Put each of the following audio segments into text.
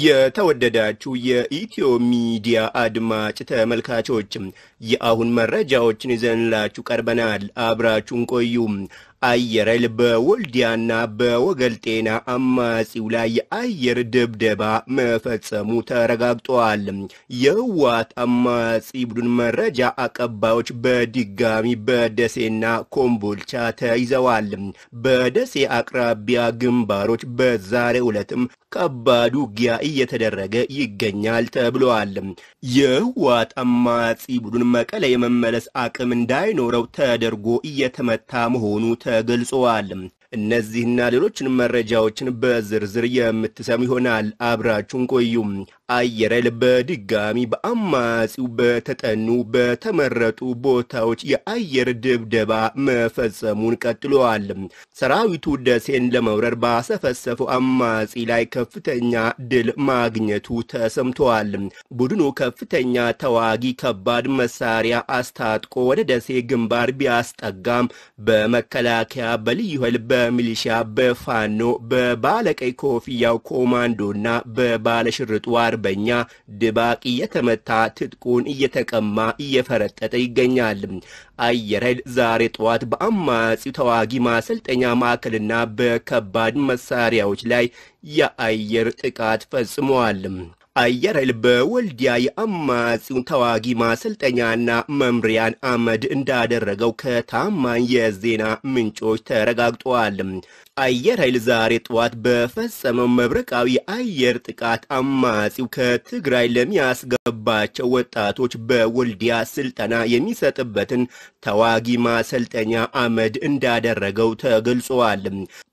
የተወደዳችሁ የኢትዮ ሚዲያ አድማጭ ተመልካቾችም የአሁን መረጃዎችን ይዘንላችሁ ቀርበናል። አብራችሁን ቆዩ። አየር ኃይል በወልዲያና በወገል ጤና አማጺው ላይ የአየር ድብደባ መፈጸሙ ተረጋግጧል። የህወሓት አማጺ ቡድን መረጃ አቀባዮች በድጋሚ በደሴና ኮምቦልቻ ተይዘዋል። በደሴ አቅራቢያ ግንባሮች በዛሬው ዕለትም ከባድ ውጊያ እየተደረገ ይገኛል ተብለዋል። የህወሓት አማጺ ቡድን መቀለ የመመለስ አቅም እንዳይኖረው ተደርጎ እየተመታ መሆኑ ተገልጸዋል። እነዚህና ሌሎችን መረጃዎችን በዝርዝር የምትሰሙ ይሆናል። አብራችሁን ቆዩም። አየር ኃይል በድጋሚ በአማጺው በተጠኑ በተመረጡ ቦታዎች የአየር ድብደባ መፈጸሙን ቀጥሏል። ሰራዊቱ ደሴን ለመውረር ባሰፈሰፈው አማጺ ላይ ከፍተኛ ድል ማግኘቱ ተሰምተዋል። ቡድኑ ከፍተኛ ተዋጊ ከባድ መሳሪያ አስታጥቆ ወደ ደሴ ግንባር ቢያስጠጋም በመከላከያ በልዩ ኃይል በሚሊሻ በፋኖ በባለቀይ ኮፍያው ኮማንዶና በባለሽርጡ አርበኛ ድባቅ እየተመታ ትጥቁን እየተቀማ እየፈረጠጠ ይገኛል። አየር ኃይል ዛሬ ጠዋት በአማጺው ተዋጊ ማሰልጠኛ ማዕከልና በከባድ መሳሪያዎች ላይ የአየር ጥቃት ፈጽመዋል። አየር ኃይል በወልዲያ የአማጺውን ተዋጊ ማሰልጠኛና መምሪያን አመድ እንዳደረገው ከታማኝ የዜና ምንጮች ተረጋግጧል። አየር ኃይል ዛሬ ጠዋት በፈጸመው መብረቃዊ የአየር ጥቃት አማጺው ከትግራይ ለሚያስገባቸው ወጣቶች በወልዲያ ስልጠና የሚሰጥበትን ተዋጊ ማሰልጠኛ አመድ እንዳደረገው ተገልጿል።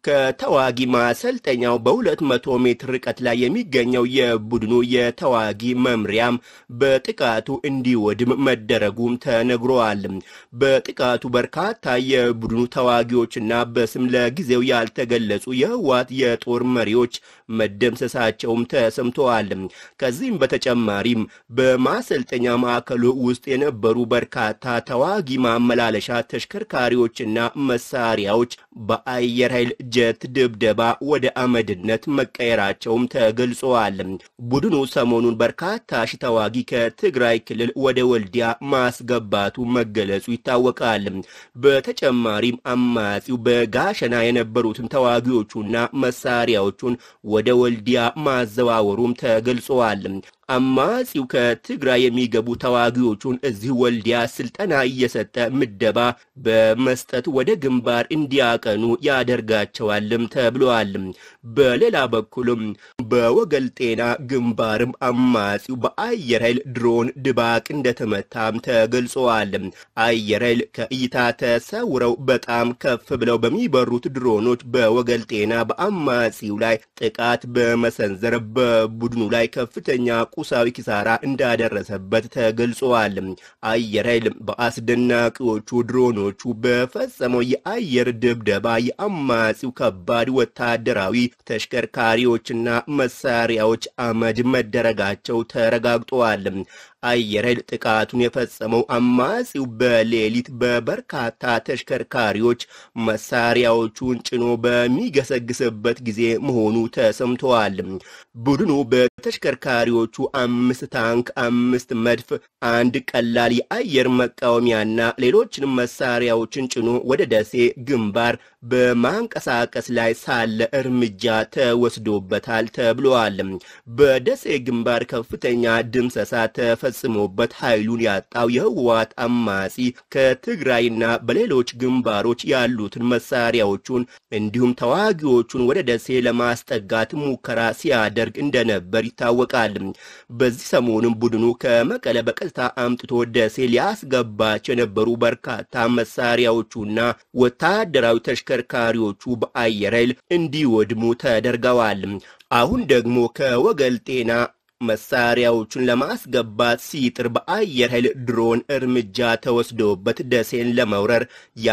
ከተዋጊ ማሰልጠኛው በሁለት መቶ ሜትር ርቀት ላይ የሚገኘው የቡድኑ የተዋጊ መምሪያም በጥቃቱ እንዲወድም መደረጉም ተነግሯል። በጥቃቱ በርካታ የቡድኑ ተዋጊዎችና በስም ለጊዜው ያልተገለጹ የህወሓት የጦር መሪዎች መደምሰሳቸውም ተሰምተዋል። ከዚህም በተጨማሪም በማሰልጠኛ ማዕከሉ ውስጥ የነበሩ በርካታ ተዋጊ ማመላለሻ ተሽከርካሪዎችና መሳሪያዎች በአየር ኃይል ጀት ድብደባ ወደ አመድነት መቀየራቸውም ተገልጸዋል። ቡድኑ ሰሞኑን በርካታ ሺ ተዋጊ ከትግራይ ክልል ወደ ወልዲያ ማስገባቱ መገለጹ ይታወቃል። በተጨማሪም አማጺው በጋሸና የነበሩትን ተዋጊዎቹና መሳሪያዎቹን ወደ ወልዲያ ማዘዋወሩም ተገልጸዋል። አማጺው ከትግራይ የሚገቡ ተዋጊዎቹን እዚህ ወልዲያ ስልጠና እየሰጠ ምደባ በመስጠት ወደ ግንባር እንዲያቀኑ ያደርጋቸዋልም ተብለዋል። በሌላ በኩልም በወገል ጤና ግንባርም አማጺው በአየር ኃይል ድሮን ድባቅ እንደተመታም ተገልጸዋል። አየር ኃይል ከእይታ ተሰውረው በጣም ከፍ ብለው በሚበሩት ድሮኖች በወገል ጤና በአማጺው ላይ ጥቃት በመሰንዘር በቡድኑ ላይ ከፍተኛ ቁሳዊ ኪሳራ እንዳደረሰበት ተገልጸዋል። አየር ኃይል በአስደናቂዎቹ ድሮኖቹ በፈጸመው የአየር ድብደባ የአማጺው ከባድ ወታደራዊ ተሽከርካሪዎችና መሳሪያዎች አመድ መደረጋቸው ተረጋግጠዋል። አየር ኃይል ጥቃቱን የፈጸመው አማጺው በሌሊት በበርካታ ተሽከርካሪዎች መሳሪያዎቹን ጭኖ በሚገሰግስበት ጊዜ መሆኑ ተሰምተዋል። ቡድኑ በተሽከርካሪዎቹ አምስት ታንክ፣ አምስት መድፍ፣ አንድ ቀላል የአየር መቃወሚያና ሌሎችንም መሳሪያዎችን ጭኖ ወደ ደሴ ግንባር በማንቀሳቀስ ላይ ሳለ እርምጃ ተወስዶበታል ተብለዋል። በደሴ ግንባር ከፍተኛ ድምሰሳ ተፈጽሞበት ኃይሉን ያጣው የህወሓት አማጺ ከትግራይና በሌሎች ግንባሮች ያሉትን መሳሪያዎቹን እንዲሁም ተዋጊዎቹን ወደ ደሴ ለማስጠጋት ሙከራ ሲያደርግ እንደነበር ይታወቃል። በዚህ ሰሞኑን ቡድኑ ከመቀለ በቀጥታ አምጥቶ ደሴ ሊያስገባቸው የነበሩ በርካታ መሳሪያዎቹና ወታደራዊ ተሽከርካሪዎቹ በአየር ኃይል እንዲወድሙ ተደርገዋል። አሁን ደግሞ ከወገል ጤና መሳሪያዎቹን ለማስገባት ሲጥር በአየር ኃይል ድሮን እርምጃ ተወስዶበት ደሴን ለመውረር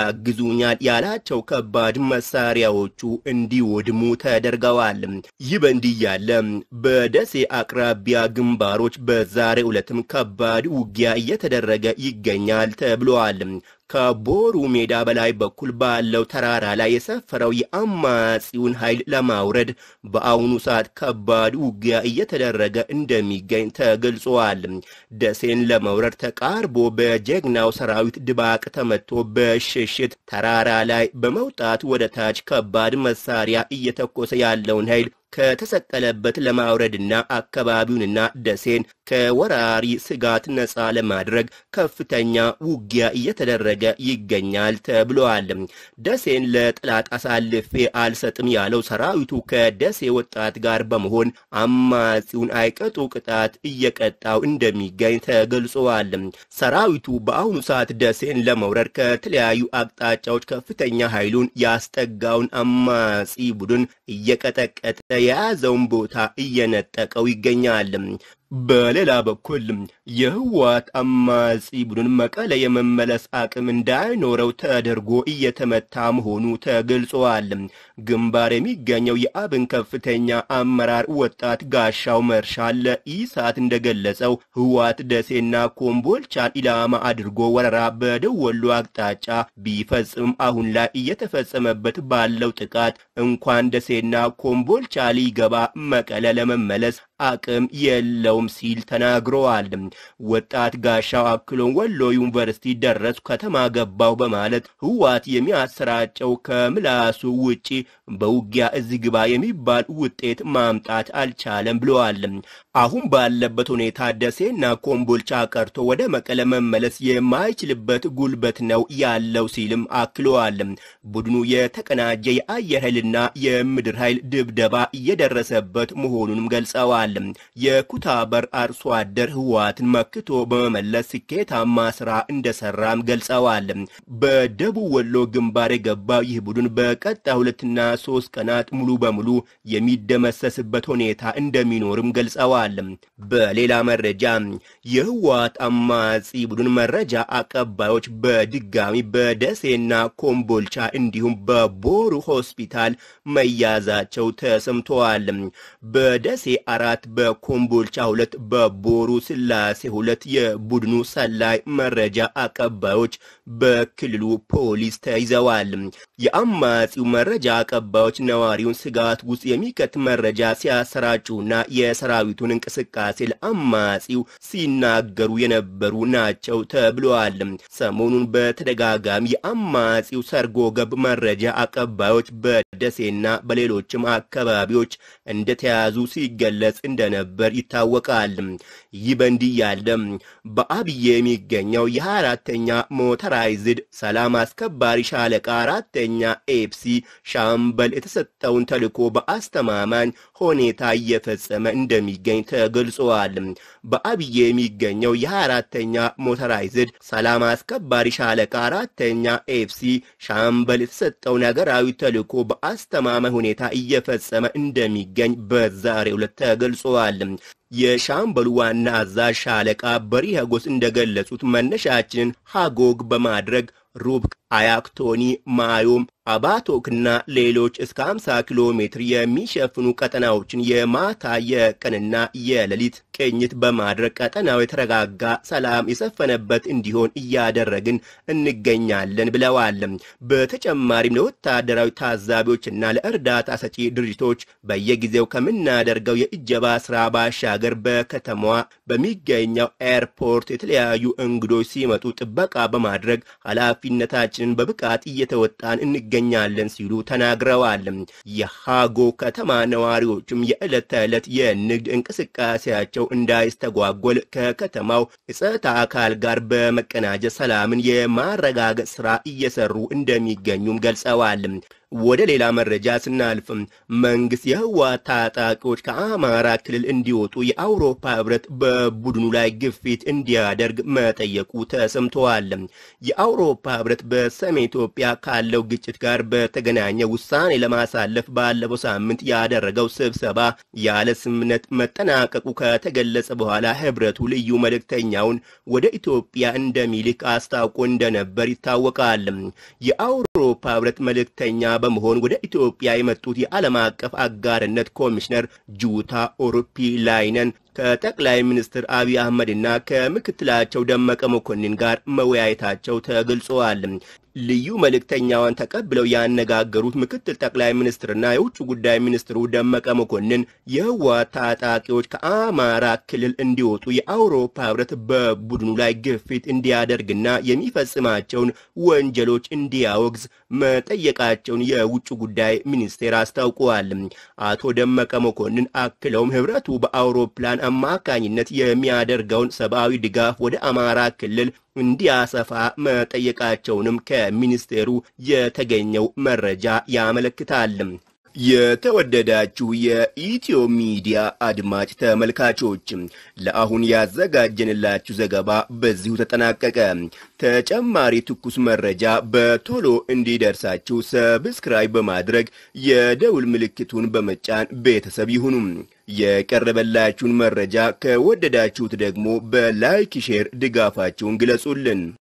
ያግዙኛል ያላቸው ከባድ መሳሪያዎቹ እንዲወድሙ ተደርገዋል። ይህ በእንዲህ ያለ በደሴ አቅራቢያ ግንባሮች በዛሬው ዕለትም ከባድ ውጊያ እየተደረገ ይገኛል ተብለዋል። ከቦሩ ሜዳ በላይ በኩል ባለው ተራራ ላይ የሰፈረው የአማጺውን ኃይል ለማውረድ በአሁኑ ሰዓት ከባድ ውጊያ እየተደረገ እንደሚገኝ ተገልጿል። ደሴን ለመውረድ ተቃርቦ በጀግናው ሰራዊት ድባቅ ተመቶ በሽሽት ተራራ ላይ በመውጣት ወደ ታች ከባድ መሳሪያ እየተኮሰ ያለውን ኃይል ከተሰቀለበት ለማውረድና አካባቢውንና ደሴን ከወራሪ ስጋት ነፃ ለማድረግ ከፍተኛ ውጊያ እየተደረገ ይገኛል ተብሏል። ደሴን ለጠላት አሳልፌ አልሰጥም ያለው ሰራዊቱ ከደሴ ወጣት ጋር በመሆን አማጺውን አይቀጡ ቅጣት እየቀጣው እንደሚገኝ ተገልጿል። ሰራዊቱ በአሁኑ ሰዓት ደሴን ለመውረድ ከተለያዩ አቅጣጫዎች ከፍተኛ ኃይሉን ያስጠጋውን አማጺ ቡድን እየቀጠቀጠ የያዘውን ቦታ እየነጠቀው ይገኛል። በሌላ በኩል የህወሓት አማጺ ቡድን መቀለ የመመለስ አቅም እንዳይኖረው ተደርጎ እየተመታ መሆኑ ተገልጿል። ግንባር የሚገኘው የአብን ከፍተኛ አመራር ወጣት ጋሻው መርሻ ለኢሳት እንደገለጸው ህወሓት ደሴና ኮምቦልቻን ኢላማ አድርጎ ወረራ በደቡብ ወሎ አቅጣጫ ቢፈጽምም አሁን ላይ እየተፈጸመበት ባለው ጥቃት እንኳን ደሴና ኮምቦልቻ ሊገባ መቀለ ለመመለስ አቅም የለውም ሲል ተናግረዋል። ወጣት ጋሻው አክሎን ወሎ ዩኒቨርሲቲ ደረሱ ከተማ ገባው በማለት ህወሓት የሚያሰራጨው ከምላሱ ውጪ በውጊያ እዚህ ግባ የሚባል ውጤት ማምጣት አልቻለም ብለዋል። አሁን ባለበት ሁኔታ ደሴና ኮምቦልቻ ቀርቶ ወደ መቀለ መመለስ የማይችልበት ጉልበት ነው ያለው ሲልም አክለዋል። ቡድኑ የተቀናጀ የአየር ኃይልና የምድር ኃይል ድብደባ እየደረሰበት መሆኑንም ገልጸዋል። የኩታበር አርሶ አደር ህወሓትን መክቶ በመመለስ ስኬታማ ስራ እንደሰራም ገልጸዋል። በደቡብ ወሎ ግንባር የገባው ይህ ቡድን በቀጣይ ሁለትና ሶስት ቀናት ሙሉ በሙሉ የሚደመሰስበት ሁኔታ እንደሚኖርም ገልጸዋል። በሌላ መረጃ የህወሓት አማጺ ቡድን መረጃ አቀባዮች በድጋሚ በደሴና ኮምቦልቻ እንዲሁም በቦሩ ሆስፒታል መያዛቸው ተሰምተዋል። በደሴ አራት፣ በኮምቦልቻ ሁለት፣ በቦሩ ስላሴ ሁለት የቡድኑ ሰላይ መረጃ አቀባዮች በክልሉ ፖሊስ ተይዘዋል። የአማጺው መረጃ አቀባዮች ነዋሪውን ስጋት ውስጥ የሚከት መረጃ ሲያሰራጩና የሰራዊቱን እንቅስቃሴ ለአማጺው ሲናገሩ የነበሩ ናቸው ተብለዋል። ሰሞኑን በተደጋጋሚ የአማጺው ሰርጎ ገብ መረጃ አቀባዮች በደሴና በሌሎችም አካባቢዎች እንደተያዙ ሲገለጽ እንደነበር ይታወቃል። ይህ በእንዲህ ያለ በአብዬ የሚገኘው የ24ተኛ ሞተራይዝድ ሰላም አስከባሪ ሻለቃ አራተኛ ኤፕሲ ሻምበል የተሰጠውን ተልዕኮ በአስተማማኝ ሁኔታ እየፈጸመ እንደሚገኝ ተገልጿል። በአብዬ የሚገኘው የ24ተኛ ሞተራይዝድ ሰላም አስከባሪ ሻለቃ አራተኛ ኤፍሲ ሻምበል የተሰጠውን ሀገራዊ ተልዕኮ በአስተማማኝ ሁኔታ እየፈጸመ እንደሚገኝ በዛሬው ዕለት ተገልጿል። የሻምበሉ ዋና አዛዥ ሻለቃ በሪኸጎስ እንደገለጹት መነሻችንን ሃጎግ በማድረግ ሩብ አያክቶኒ ማዮም አባቶክና ሌሎች እስከ 50 ኪሎ ሜትር የሚሸፍኑ ቀጠናዎችን የማታ የቀንና የሌሊት ቅኝት በማድረግ ቀጠናው የተረጋጋ ሰላም የሰፈነበት እንዲሆን እያደረግን እንገኛለን ብለዋል። በተጨማሪም ለወታደራዊ ታዛቢዎችና ለእርዳታ ሰጪ ድርጅቶች በየጊዜው ከምናደርገው የእጀባ ስራ ባሻገር በከተማዋ በሚገኘው ኤርፖርት የተለያዩ እንግዶች ሲመጡ ጥበቃ በማድረግ ኃላፊነታችንን በብቃት እየተወጣን እንገኛለን ሲሉ ተናግረዋል። የሃጎ ከተማ ነዋሪዎችም የዕለት ተዕለት የንግድ እንቅስቃሴያቸው እንዳይስተጓጎል ከከተማው የጸጥታ አካል ጋር በመቀናጀት ሰላምን የማረጋገጥ ስራ እየሰሩ እንደሚገኙም ገልጸዋል። ወደ ሌላ መረጃ ስናልፍ መንግስት የህወሓት ታጣቂዎች ከአማራ ክልል እንዲወጡ የአውሮፓ ህብረት በቡድኑ ላይ ግፊት እንዲያደርግ መጠየቁ ተሰምተዋል። የአውሮፓ ህብረት በሰሜን ኢትዮጵያ ካለው ግጭት ጋር በተገናኘ ውሳኔ ለማሳለፍ ባለፈው ሳምንት ያደረገው ስብሰባ ያለ ስምምነት መጠናቀቁ ከተገለጸ በኋላ ህብረቱ ልዩ መልእክተኛውን ወደ ኢትዮጵያ እንደሚልክ አስታውቆ እንደነበር ይታወቃል። የአውሮፓ ህብረት መልእክተኛ በመሆን ወደ ኢትዮጵያ የመጡት የዓለም አቀፍ አጋርነት ኮሚሽነር ጁታ ኦሮፒላይነን ከጠቅላይ ሚኒስትር አብይ አህመድና ከምክትላቸው ደመቀ መኮንን ጋር መወያየታቸው ተገልጸዋል። ልዩ መልእክተኛዋን ተቀብለው ያነጋገሩት ምክትል ጠቅላይ ሚኒስትርና የውጭ ጉዳይ ሚኒስትሩ ደመቀ መኮንን የህወሓት ታጣቂዎች ከአማራ ክልል እንዲወጡ የአውሮፓ ህብረት በቡድኑ ላይ ግፊት እንዲያደርግና የሚፈጽማቸውን ወንጀሎች እንዲያወግዝ መጠየቃቸውን የውጭ ጉዳይ ሚኒስቴር አስታውቀዋል። አቶ ደመቀ መኮንን አክለውም ህብረቱ በአውሮፕላን አማካኝነት የሚያደርገውን ሰብአዊ ድጋፍ ወደ አማራ ክልል እንዲያሰፋ መጠየቃቸውንም ከሚኒስቴሩ የተገኘው መረጃ ያመለክታል። የተወደዳችሁ የኢትዮ ሚዲያ አድማጭ ተመልካቾች ለአሁን ያዘጋጀንላችሁ ዘገባ በዚሁ ተጠናቀቀ። ተጨማሪ ትኩስ መረጃ በቶሎ እንዲደርሳችሁ ሰብስክራይብ በማድረግ የደውል ምልክቱን በመጫን ቤተሰብ ይሁኑ። የቀረበላችሁን መረጃ ከወደዳችሁት ደግሞ በላይክ ሼር ድጋፋችሁን ግለጹልን።